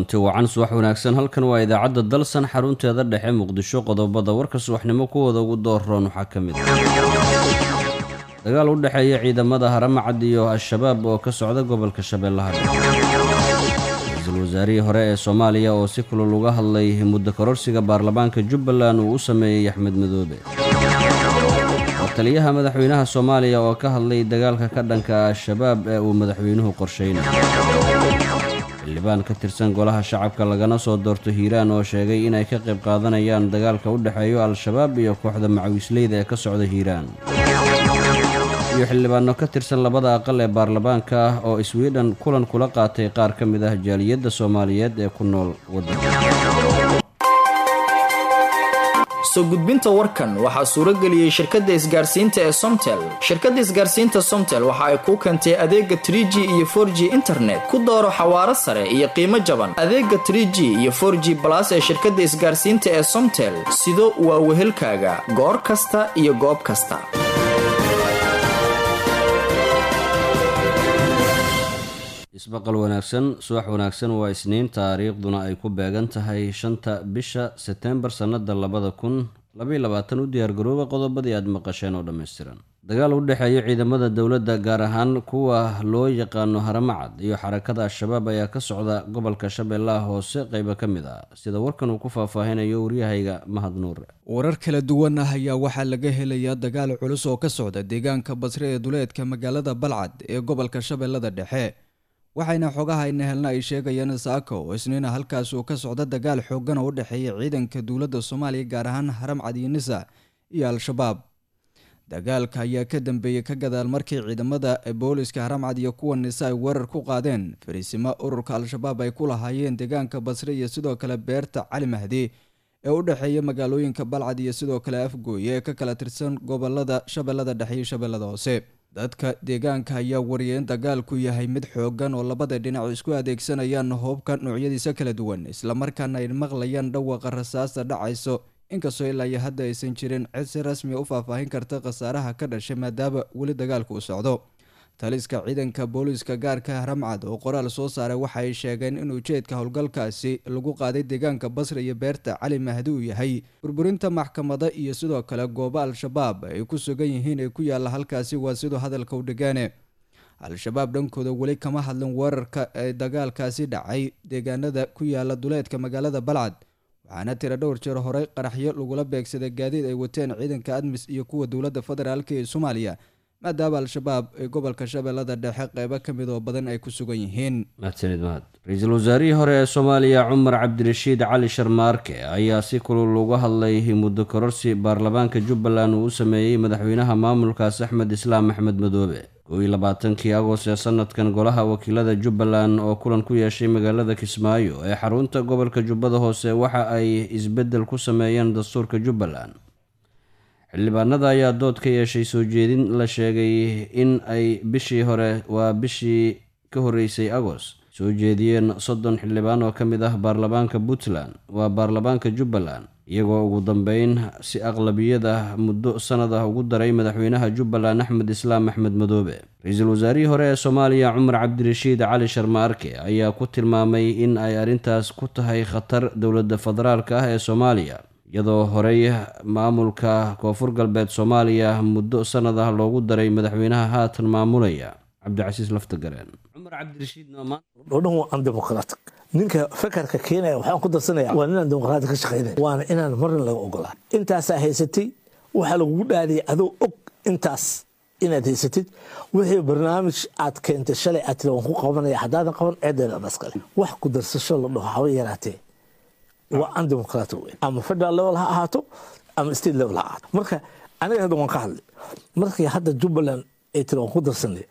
kulanti wacan subax wanaagsan halkan waa idaacadda dalsan xarunteeda dhexe muqdisho qodobada warka subaxnimo kuwooda ugu doorroon waxaa ka mid ah dagaal u dhexeeya ciidamada haramacad iyo al-shabaab oo ka socda gobolka shabeellaha dhexe ra-iisul wasaarihii hore ee soomaaliya oo si kulul uga hadlay muddo kororsiga baarlamaanka jubbaland uu u sameeyey axmed madoobe oo taliyaha madaxweynaha soomaaliya oo ka hadlay dagaalka ka dhanka al-shabaab ee uu madaxweynuhu qorsheynayo xildhibaan ka tirsan golaha shacabka lagana soo doorto hiiraan oo sheegay inay ka qayb qaadanayaan dagaalka u dhexeeyo al-shabaab iyo kooxda macawiisleyda ee ka socda hiiraan iyo xildhibaano ka tirsan labada aqal ee baarlamaanka ah oo swidhen kulan kula qaatay qaar ka mid ah jaaliyadda soomaaliyeed ee ku nool waddanka soo gudbinta warkan waxaa suuro geliyey shirkadda isgaarsiinta ee somtel shirkadda isgaarsiinta somtel waxa ay kuu keentay adeega tr g iyo for g internet ku dooro xawaaro sare iyo qiimo jaban adeega tr g iyo for g balas ee shirkadda isgaarsiinta ee somtel sido waa wehelkaaga goor kasta iyo goob kasta isbaqal wanaagsan subax wanaagsan waa isniin taariikhduna ay ku beegan tahay shanta bisha setembar sannada labada kun labaiy labaatan u diyaargarooba qodobadii aad maqasheen oo dhammaystiran dagaal u dhexeeya ciidamada dowladda gaar ahaan kuwa loo yaqaano haramacad iyo xarakada al-shabaab ayaa ka socda gobolka shabeellaha hoose qeybo ka mid ah sida warkan uu ku faahfaahinayo waryahayga mahad nuure warar kala duwan ah ayaa waxaa laga helayaa dagaal culus oo ka socda deegaanka basre ee duleedka magaalada balcad ee gobolka shabeellada dhexe waxayna xogahayna helna ay sheegayaan saaka oo isniina halkaas uu ka socda dagaal xoogan oo u dhexeeya ciidanka dowladda soomaaliya gaar ahaan haramcad iyo nisa iyo al-shabaab dagaalka ayaa ka dambeeyey ka gadaal markii ciidamada booliska haramcad iyo kuwa nisa ay weerar ku qaadeen fariisimo ururka al-shabaab ay ku lahaayeen deegaanka basre iyo sidoo kale beerta cali mahdi ee u dhexeeya magaalooyinka balcad iyo sidoo kale afgooye ee ka kala tirsan gobolada shabeellada dhexe iyo shabeellada hoose dadka deegaanka ayaa wariyay in dagaalku yahay mid xoogan oo labada dhinac isku adeegsanayaan hoobka noocyadiisa kala duwan islamarkaana ay maqlayaan dhawaqa rasaasta dhacayso inkastoo ilaa iyo hadda aysan jirin cid si rasmiya u faahfaahin karta khasaaraha ka dhashay maadaama weli dagaalku u socdo taliska ciidanka booliiska gaarka haramcad oo qoraal soo saaray waxa ay sheegeen in ujeedka howlgalkaasi lagu qaaday deegaanka basra iyo beerta cali mahdi uu yahay burburinta maxkamada iyo sidoo kale goobo al-shabaab ay ku sugan yihiin ee ku yaalla halkaasi waa siduu hadalka u dhigaane al-shabaab dhankooda weli kama hadlin weerarka ee dagaalkaasi dhacay deegaanada ku yaala duleedka magaalada balcad waxaana tira dhowr jeer horey qaraxyo lagula beegsaday gaadiid ay wateen ciidanka admis iyo kuwa dowladda federaalk ee soomaaliya maadaama al-shabaab ee gobolka shabeellada dhexe qeybo ka mid oo badan ay ku sugan yihiin mahadsanid mahad ra-iisul wasaarihii hore ee soomaaliya cumar cabdirashiid cali sharmaarke ayaa si kulul uga hadlay muddo kororsi baarlamaanka jubbaland uu u sameeyey madaxweynaha maamulkaas axmed islaam axmed madoobe kow iyo labaatankii agost ee sanadkan golaha wakiilada jubbaland oo kulan ku yeeshay magaalada kismaayo ee xarunta gobolka jubbada hoose waxa ay isbeddel ku sameeyeen dastuurka jubbaland xildhibaanada ayaa dood ka yeeshay soo jeedin la sheegay in ay bishii hore waa bishii ka horreysay agost soo jeediyeen soddon xildhibaan oo ka mid ah baarlamaanka puntland waa baarlamaanka jubbaland iyagoo ugu dambeyn si aqlabiyad ah muddo sanad ah ugu daray madaxweynaha jubbaland axmed islaam axmed madoobe ra-iisul wasaarihii hore ee soomaaliya cumar cabdirashiid cali sharmaarke ayaa ku tilmaamay in ay arrintaas ku tahay khatar dowladda federaalka ah ee soomaaliya iyadoo horey maamulka koonfur galbeed soomaaliya muddo sanad ah loogu daray madaxweynaha haatan maamulaya cabdicasiis laftagareen cumar cabdirashiidodhan waa an dimuqraati ninka fakarka keenaya waxaan ku darsanaya waa inaan dimuqraati ka shaqaynaya waana inaan marna laga ogolaa intaasaa haysatay waxaa lagugu dhaadiyay adoo og intaas inaad haysatid wixii barnaamij aad keentay shalay aad tiri waan ku qabanaya haddaadan qaban ceedeeda dhaskale wax ku darsasho la dhaho haba yaraatee waa undemocratic wey ama federal level ha ahaato ama state level ha ahaato marka aniga hadda waan ka hadlay markii hadda jubbaland ay tiri waan ku darsanay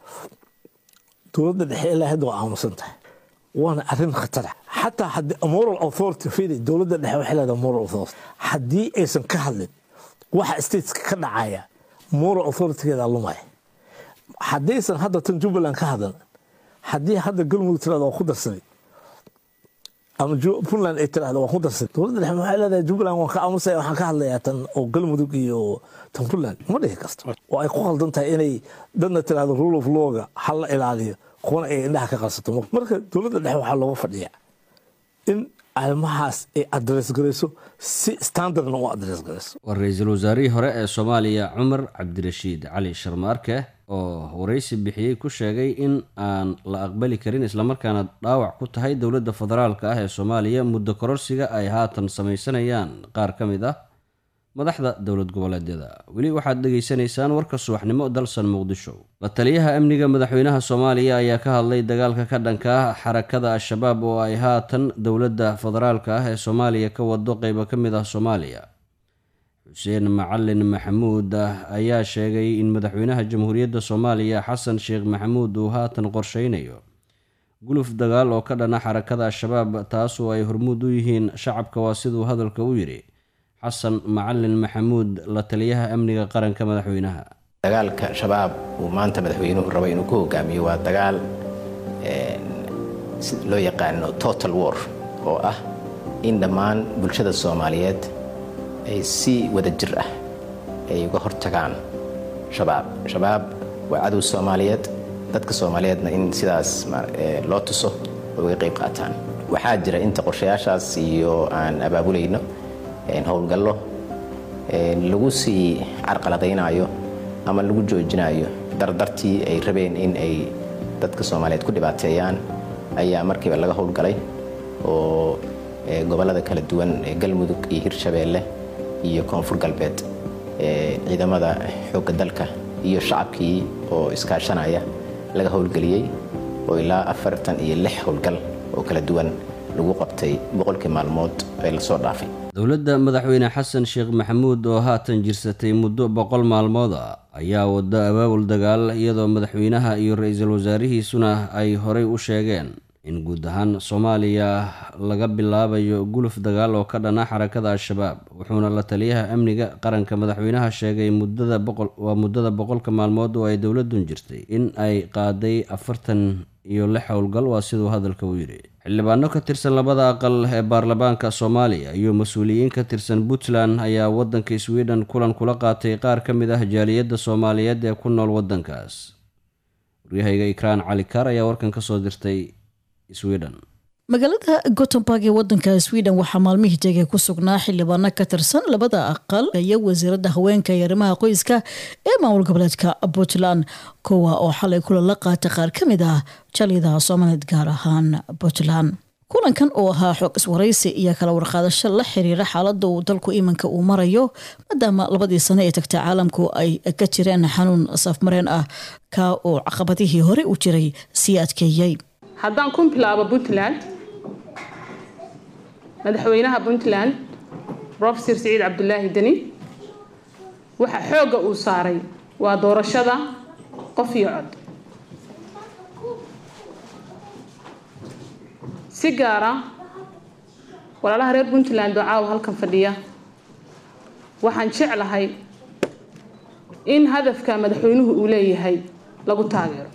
dowladda dhexe ilaa hadda waa aamusan tahay waana arrin khatara xataa haddii moral authority fiiri dowladda dhexe waxay leedahay moral authority haddii aysan ka hadlin waxa stateska ka dhacaya moral authoritygeeda lumaya haddaysan hadda tan jubbaland ka hadlan haddii hadda galmudug tirada waa ku darsanay ama puntland ay tirahda waan ku darsay dowladda dhexe waxay leedahay jubbaland waan ka aamusaya waxaan ka hadlayaa tan oo galmudug iyo tan puntland ma dhihi karto oo ay ku qaldan tahay inay dadna tirahdo rule of lawga ha la ilaaliyo kuwana ay indhaha ka qarsato marka dowladda dhexe waxaa looga fadhiyaa in arrimahaas ay adres garayso si standardna u adres garayso waa ra-iisul wasaarihii hore ee soomaaliya cumar cabdirashiid cali sharmaarke oo waraysi bixiyey ku sheegay in aan la aqbali karin islamarkaana dhaawac ku tahay dowladda federaalka ah ee soomaaliya muddo kororsiga ay haatan samaysanayaan qaar ka mid ah madaxda dowlad goboleedyada weli waxaad dhegaysanaysaan warka subaxnimo dalsan muqdisho la taliyaha amniga madaxweynaha soomaaliya ayaa ka hadlay dagaalka ka dhanka ah xarakada al-shabaab oo ay haatan dowladda federaalka ah ee soomaaliya ka wado qeybo ka mid ah soomaaliya xuseen macalin maxamuud ayaa sheegay in madaxweynaha jamhuuriyadda soomaaliya xasan sheekh maxamuud uu haatan qorsheynayo guluf dagaal oo ka dhana xarakada al-shabaab taasoo ay hormuud u yihiin shacabka waa siduu hadalka u yidhi xasan macalin maxamuud la taliyaha amniga qaranka madaxweynaha dagaalka shabaab uu maanta madaxweynuhu rabo inuu ku hogaamiyo waa dagaal loo yaqaano total war oo ah in dhammaan bulshada soomaaliyeed ay si wada jir ah ay uga hortagaan shabaab shabaab waa cadow soomaaliyeed dadka soomaaliyeedna in sidaas loo tuso oo uga qayb qaataan waxaa jira inta qorshayaashaas iyo aan abaabulayno howlgallo lagu sii carqaladaynayo ama lagu joojinayo dardartii ay rabeen in ay dadka soomaaliyeed ku dhibaateeyaan ayaa markiiba laga howlgalay oo gobollada kala duwan ee galmudug iyo hirshabeelle iyo koonfur galbeed ciidamada xoogga dalka iyo shacabkii oo iskaashanaya laga howlgeliyey oo ilaa afartan iyo lix howlgal oo kala duwan lagu qabtay boqolkii maalmood ee lasoo dhaafay dowladda madaxweyne xasan sheekh maxamuud oo haatan jirsatay muddo boqol maalmood a ayaa wado abaabul dagaal iyadoo madaxweynaha iyo ra-iisul wasaarihiisuna ay horey u sheegeen in guud ahaan soomaaliya laga bilaabayo guluf dagaal oo ka dhana xarakada al-shabaab wuxuuna la taliyaha amniga qaranka madaxweynaha sheegay muddada boqol waa muddada boqolka maalmood oo ay dowladun jirtay in ay qaaday afartan iyo lix howlgal waa siduu hadalka u yidhi xildhibaano ka tirsan labada aqal ee baarlamaanka soomaaliya iyo mas-uuliyiin ka tirsan puntland ayaa waddanka sweden kulan kula qaatay qaar ka mid ah jaaliyadda soomaaliyeed ee ku nool waddankaas waryahayga ikraan cali kaar ayaa warkan ka soo dirtay sweden magaalada gotemburg ee wadanka sweden waxaa maalmihii tegay ku sugnaa xildhibaano ka tirsan labada aqal iyo wasiirada haweenka iyo arrimaha qoyska ee maamul goboleedka puntland kuwa oo xalay kula la qaatay qaar ka mid ah jaaliyadaha soomaaliyeed gaar ahaan puntland kulankan oo ahaa xoog iswaraysi iyo kala warqaadasho la xiriira xaalada uu dalku iminka uu marayo maadaama labadii sano ee tagta caalamku ay ka jireen xanuun safmareen ah ka oo caqabadihii hore u jiray sii adkeeyey haddaan ku bilaabo puntland madaxweynaha puntland rofesor siciid cabdulaahi deni waxa xoogga uu saaray waa doorashada qof iyo cod si gaara walaalaha reer puntland oo caawa halkan fadhiya waxaan jeclahay in hadafka madaxweynuhu uu leeyahay lagu taageero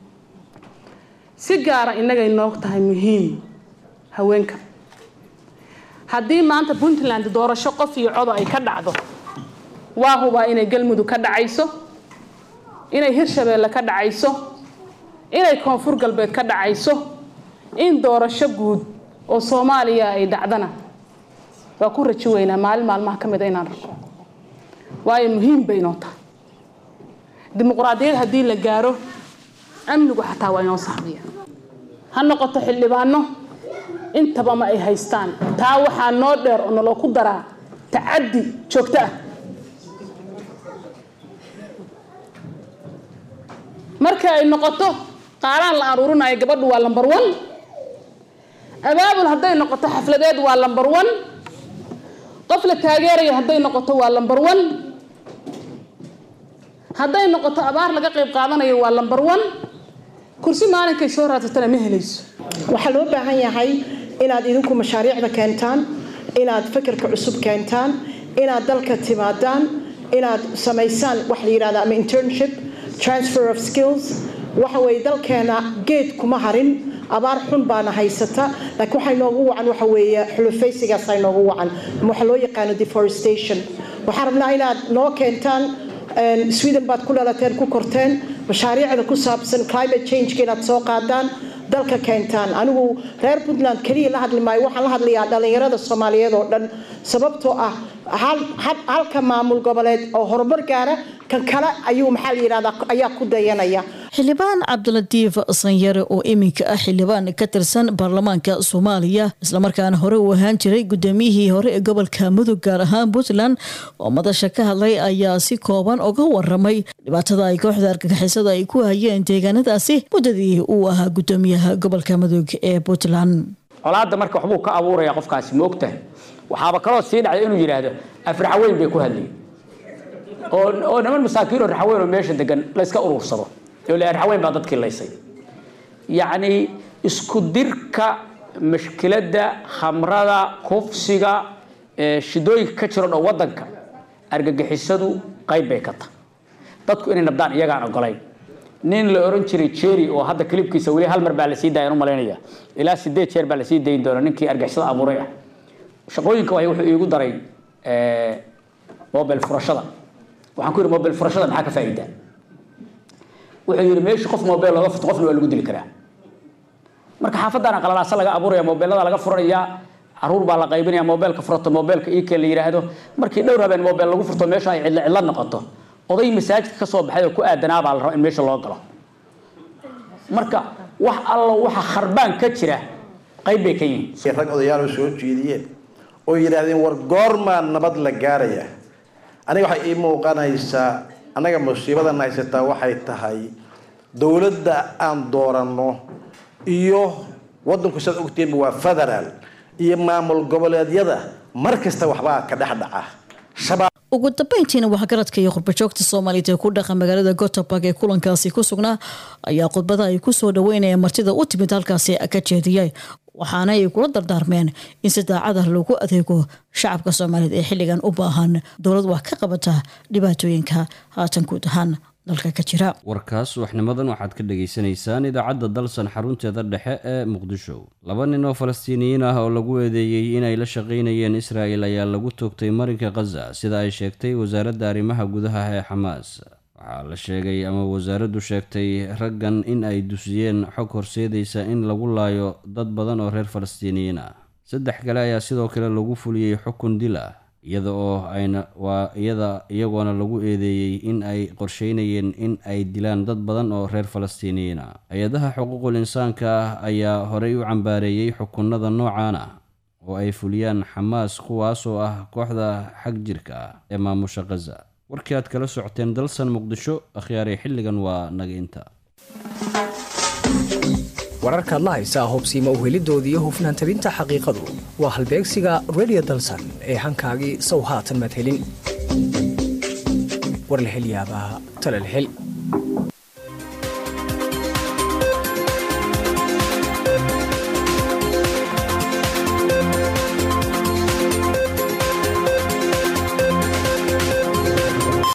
si gaara innagay noog tahay muhiim haweenka haddii maanta puntland doorasho qof iyo codo ay ka dhacdo waa hubaa inay galmudug ka dhacayso inay hirshabeelle ka dhacayso inay koonfur galbeed ka dhacayso in doorasho guud oo soomaaliya ay dhacdana waa ku rajo weynaa maalin maalmaha ka mida inaan rako waayo muhiim bay inoo tahay dimuqraadiyad haddii la gaaro amnigu xataa waa inoo saxmiya ha noqoto xildhibaano intaba ma ay haystaan taa waxaa noo dheer oo naloo ku daraa tacaddi joogto ah marka ay noqoto qaaraan la aruurinayo gabadhu waa lambar one abaabul hadday noqoto xafladeed waa lambar one qof la taageerayo hadday noqoto waa lambar one hadday noqoto abaar laga qayb qaadanayo waa lambar one kursi maalinkay soo raadsatana ma helayso waxaa loo baahan yahay inaad idinku mashaariicda keentaan inaad fikirka cusub keentaan inaad dalka timaadaan inaad samaysaan wax la yidhahda ama internship transfer of skills waxa weeye dalkeena geed kuma harin abaar xun baana haysata laakiin waxaa inoogu wacan waxa weeye xulufaysigaasa inoogu wacan ama waxa loo yaqaano deforestation waxaan rabnaa inaad noo keentaan sweden baad ku dhalateen ku korteen mashaariicda ku saabsan climate changeka inaad soo qaadaan dalka keentaan anigu reer puntland keliya la hadli maayo waxaan la hadlayaa dhallinyarada soomaaliyeed oo dhan sababtoo ah halka maamul goboleed oo horumar gaara kan kale ayuu maxaa la yidhahdaa ayaa ku dayanaya xildhibaan cabdilatiif sanyare oo iminka ah xildhibaan ka tirsan baarlamaanka soomaaliya islamarkaana hore uu ahaan jiray gudoomiyihii hore ee gobolka mudug gaar ahaan puntland oo madasha ka hadlay ayaa si kooban uga waramay dhibaatada ay kooxda argagixisada ay ku hayeen deegaanadaasi muddadii uu ahaa gudoomiyaha gobolka mudug ee puntland colaadda marka waxbuu ka abuuraya qofkaasi ma ogtahay waxaaba kaloo sii dhacday inuu yidhaahdo afraxaweyn bay ku hadlayeen oo niman masaakiin oo raxaweyn oo meesha degan layska urursado raxaweyn baa dadkii laysay yacni isku dirka mashkiladda khamrada kufsiga shidooyinka ka jiro dhan wadanka argagixisadu qayb bay ka tahay dadku inay nabdaan iyagaan ogolayn nin la oran jiray jerry oo hadda kilibkiisa weli hal mar baa lasii dayan u malaynaya ilaa sideed jeer baa lasii dayin doona ninkii argagixisada abuuray ah shaqooyinka waay wuxuu iigu daray mobile furashada waxaan ku yidhi mobile furashada maxaa ka faa'iidaa wuxuu yidhi meesha qof mobile looga furto qofna waa lagu dili karaa marka xaafaddaana qalalaasa laga abuuraya mobeelada laga furanayaa caruur baa la qaybinaya mobeelka furato mobeelka ike la yidhaahdo markii dhowr habeen mobile lagu furto meesha ay cidlo cidlo noqoto oday masaajidka ka soo baxay oo ku aadanaa baa la rabaa in meesha loo galo marka wax allo waxa kharbaan ka jira qayb bay ka yihiin rag odayaal oo soo jeediyeen oo yidhaahdeen war goormaa nabad la gaaraya aniga waxay ii muuqanaysaa annaga musiibadan haysataa waxay tahay dowladda aan dooranno iyo waddanku saad ogtiinba waa federaal iyo maamul goboleedyada mar kasta waxbaa ka dhex dhaca ugu dambeyntiina waxgaradka iyo qurbajoogta soomaaliyeed ee ku dhaqa magaalada goteborg ee kulankaasi ku sugnaa ayaa khudbada ay kusoo dhaweynaya martida u timid halkaasi ka jeediyay waxaana ay kula dardaarmeen in si daacada lagu adeego shacabka soomaaliyeed ee xilligan u baahan dowlad wax ka qabata dhibaatooyinka haatan guud ahaan dalka ka jira warkaas waxnimadan waxaad ka dhagaysanaysaan idaacadda dalsan xarunteeda dhexe ee muqdisho laba nin oo falastiiniyiin ah oo lagu eedeeyey inay la shaqaynayeen israa'el ayaa lagu toogtay marinka khaza sida ay sheegtay wasaaradda arrimaha gudaha ee xamaas waxaa la sheegay ama wasaaraddu sheegtay raggan in ay dusiyeen xog horseedaysa in lagu laayo dad badan oo reer falastiiniyiin ah saddex kale ayaa sidoo kale lagu fuliyey xukun dil ah iyada oo ayna waa iyada iyagoona lagu eedeeyey in ay qorsheynayeen in ay dilaan dad badan oo reer falastiiniyiin ah hay-adaha xuquuqul insaanka ah ayaa horey u cambaareeyey xukunada noocan ah oo ay fuliyaan xamaas kuwaasoo ah kooxda xag jirka ah ee maamusha khaza warkii aad kala socoteen dalsan muqdisho akhyaarey xilligan waa naga inta wararkaad la haysaa hubsiima uhelidoodii iyo hufnaan tabinta xaqiiqadu waa halbeegsiga redio dalsan ee hankaagii sow haatan madhelin war la hel yaabaa talal hel